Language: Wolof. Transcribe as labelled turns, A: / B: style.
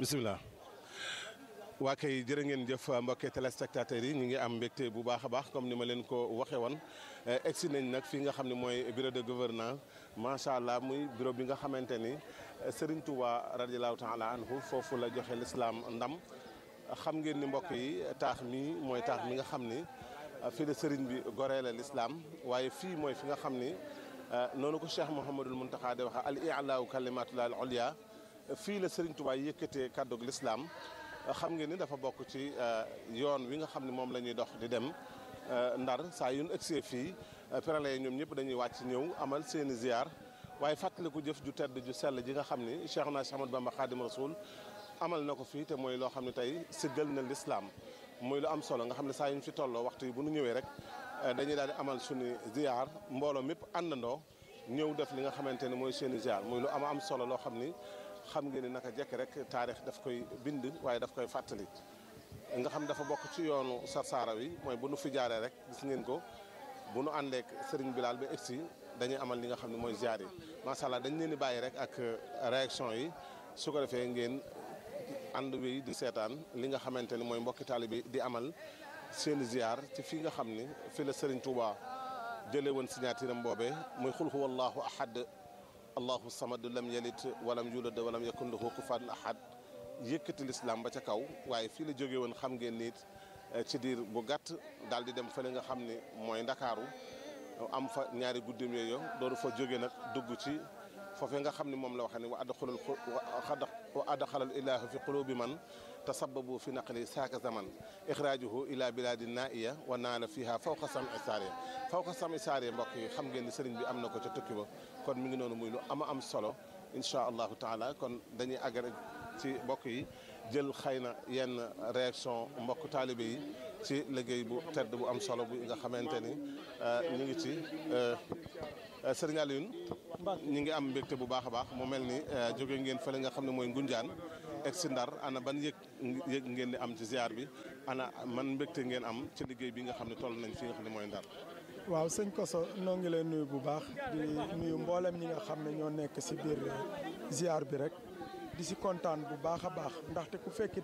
A: bisimilah waa kay jërë ngeen jëf mbokki téléspectateurs yi ñu ngi am mbégte bu baax a baax comme ni ma leen ko waxee woon egsi nañ nag fii nga xam ne mooy bureau de gouvernance macha allah muy bureau bi nga xamante ni Serigne Touba radiallahu taala anhu foofu la joxe l'islam ndam xam ngeen ni mbokk yi taax mi mooy taax mi nga xam ni fii la Serigne bi goree la l'islam waaye fii mooy fi nga xam ni noonu ko Cheikh Mouhamadul Mountakha di waxe al i'laahu kalimatullahi al ulya fii la Serigne Touba yëkkatee kàddug l'islam xam ngeen ni dafa bokk ci yoon wi nga xam ne moom la ñuy dox di dem ndar saa yu ñu egsee fii prélats ñoom ñëpp dañuy wàcc ñëw amal seeni ziar waaye fàttaliku jëf ju tedd ju sell ji nga xam ni Cheikh na Cheikh Ahmadou Bamba Khadim Rasoul amal na ko fii te mooy loo xam ne tey siggal na l'islam muy lu am solo nga xam ne saa yu ñu fi tolloo waxtu yi bu ñu ñëwee rek dañuy daal di amal suñu ziar mbooloo mépp àndandoo ñëw def li nga xamante ne mooy seeni ziar muy lu am am solo loo xam ni xam ngeen ni naka jekk rek taarix daf koy bind waaye daf koy fàttali nga xam dafa bokk ci yoonu sarsaara wi mooy bu nu fi jaaree rek gis ngeen ko bu nu àndeek Serigne Bilal ba egsi dañuy amal li nga xam ne mooy ziar yi macha allah dañ leen di bàyyi rek ak réaction yi su ko defee ngeen ànd wi di seetaan li nga xamante ni mooy mbokki taalibe bi di amal seeni ziar ci fii nga xam ni fi la Serigne Touba jëlee woon signature am boobee muy xul huwallahu ahad allahu samad lam yalid walam yulad walam yakun lahu kufuwan ahad yëkkati lislaam ba ca kaw waaye fii la jóge woon xam ngeen nit ci diir bu gàtt daal di dem fële nga xam ne mooy ndakaaru am fa ñaari guddim yooyu dooru fa jóge nag dugg ci foofee nga xam ne moom la waxee ne wa adxalal wa adxalal ilaahu fi qulubi man tasababu fi naqli saaka zaman ixraajuhu ila biladi naiya wa naala fiha fawqa sami saariya fawqa sami saariya mbokk yi xam ngeen ni sëriñ bi am na ko ca tukki ba kon mi ngi noonu muy lu ama am solo incha allahu taala kon dañuy àgg rek ci mbokk yi jël xëy na yenn réaction mbokk taalibe yi ci liggéey bu tedd bu am solo bu nga xamante ni ñu ngi ci sëriñ Alioune ñu ngi am mbégte bu baax a baax mu mel ni jóge ngeen fële nga xam ne mooy Ngunjaan egg si Ndar ana ban yëg yëg ngeen di am ci ziar bi ana man mbégte ngeen am ci liggéey bi nga xam ne toll nañ fi nga xam ne mooy Ndar
B: waaw sëñ Koso noo ngi leen nuyu bu baax di nuyu mboolem ñi nga xam ne ñoo nekk si biir ziar bi rek di si kontaan bu baax a baax ndaxte ku fekki